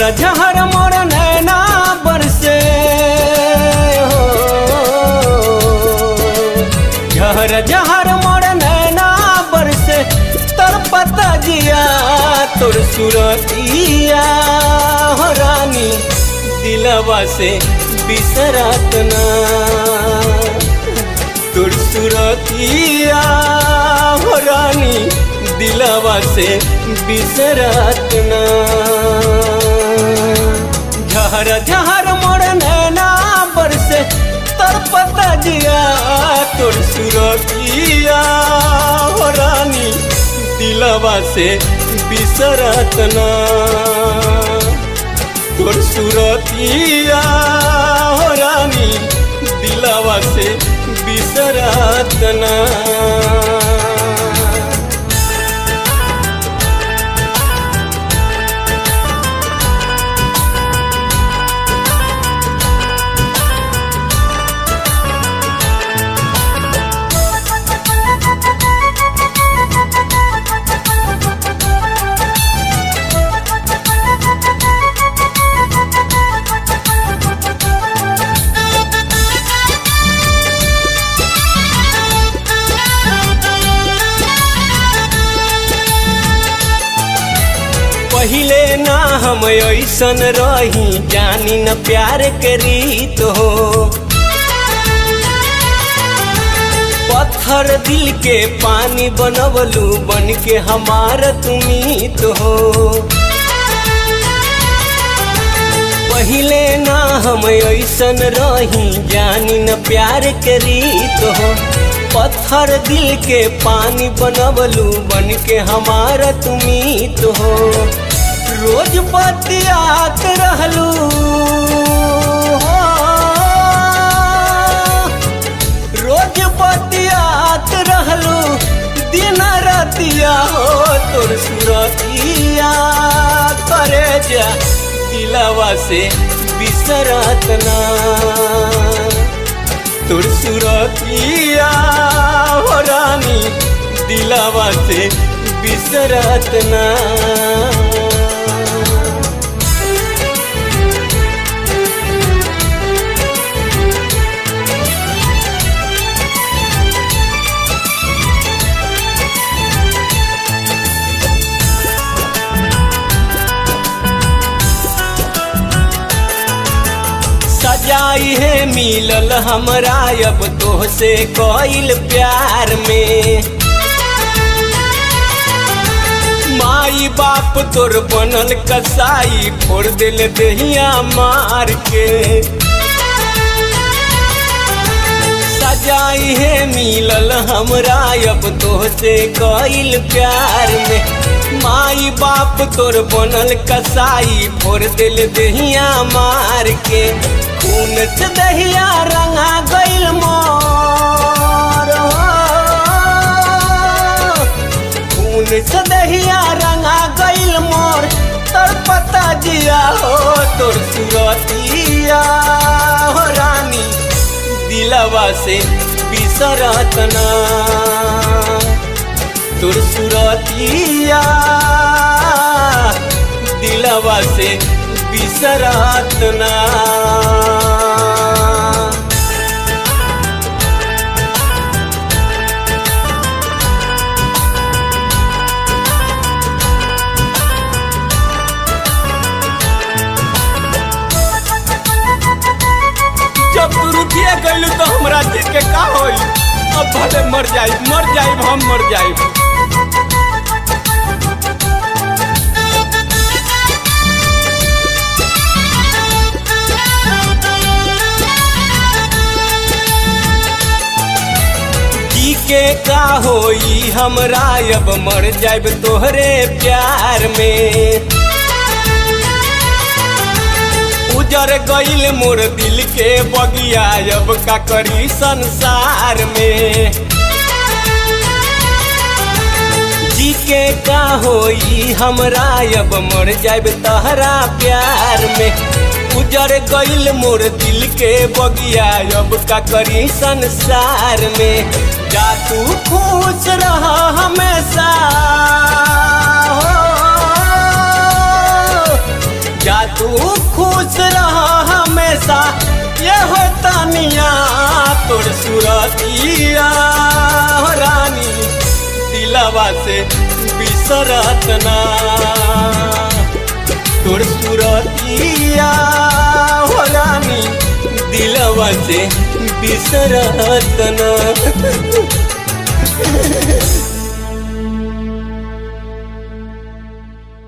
झहर मोर नैना बरसे हो झहर झहर मोर नैना बरसे तर पता जिया तोर सुरतिया हो रानी दिलवा से बिसरत ना तोर सुरतिया हो रानी दिलवा से बिसरत ना झहर झहर मोर नैना बरसे तर पता जिया तोर सुरतिया हो रानी दिलवा से बिसरत ना तोर सुरतिया हो रानी दिलवा से बिसरत ना पहिले ना हम ऐसन रही जानी न प्यार के रीत हो पत्थर दिल के पानी बनवलू बन के हमार तुमीत हो पहिले ना हम ऐसन रही जानी न प्यार के रीत हो पत्थर दिल के पानी बनवलू बन के हमारा तुमीत हो रोज बतियात रहलू हो। रोज बतियात रहलू दिन रतिया हो तोर सुरतिया करे जा दिलवा से बिसरत ना तोर सुरतिया हो रानी दिलवा से बिसरत ना सजाई है मिलल हमरा अब तो से कोइल प्यार में माई बाप तोर बनल कसाई फोड़ दिल दहिया मार के सजाई है मिलल हमरा अब तो से कोइल प्यार में माई बाप तोर बनल कसाई फोड़ दिल दहिया मार के खून से दहिया रंगा गइल मोर खून से दहिया रंगा गइल मोर तर पता जिया हो तोर सुरतिया हो रानी दिलवा से बिसरत ना तोर सुरतिया दिलवा से बिसरत ना जब तू रुकिए गइलू तो हमरा जी के का होई अब भले मर जाई मर जाई हम मर जाई जी के का होई हमरा अब मर जाइब तोहरे प्यार में उजर गइल मोर दिल के बगिया अब का करी संसार में जी के का होई हमरा अब मर जाइब तहरा प्यार में उजर गइल मोर दिल के बगिया अब का करी संसार में जा तू खुश रह हमेशा हो जा तू खुश रह हमेशा ये हो तानिया तोर सुरतिया हो रानी दिलवा से बिसरत ना तोर सुरतिया हो रानी दिलवा से बिसरत ना